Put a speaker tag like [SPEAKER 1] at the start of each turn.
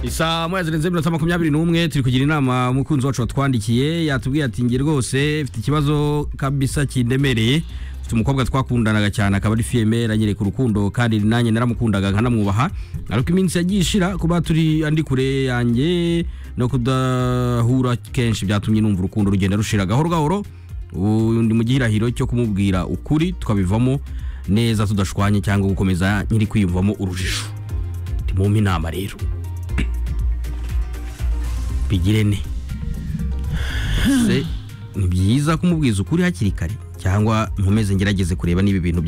[SPEAKER 1] Isa moya zirenze minota makumyabiri n'umwe turi kugira inama umukunzi wacu watwandikiye yatubwiye ati nge rwose mfite ikibazo kabisa kindemereye mfite umukobwa twakundanaga cyane akaba ari fiyeme ranyereka urukundo kandi nanjye naramukundaga nkanamwubaha ariko iminsi yagiye ishira kuba turi andi kure yanjye no kudahura kenshi byatumye numva urukundo rugenda rushira gahoro gahoro ubu ndi mu gihirahiro cyo kumubwira ukuri tukabivamo neza tudashwanye cyangwa gukomeza nyiri kwiyumvamo urujijo ndimumpe inama rero bigirene ni byiza kumubwiza ukuri hakiri kare cyangwa nkomeze ngerageze kureba niba ibintu bya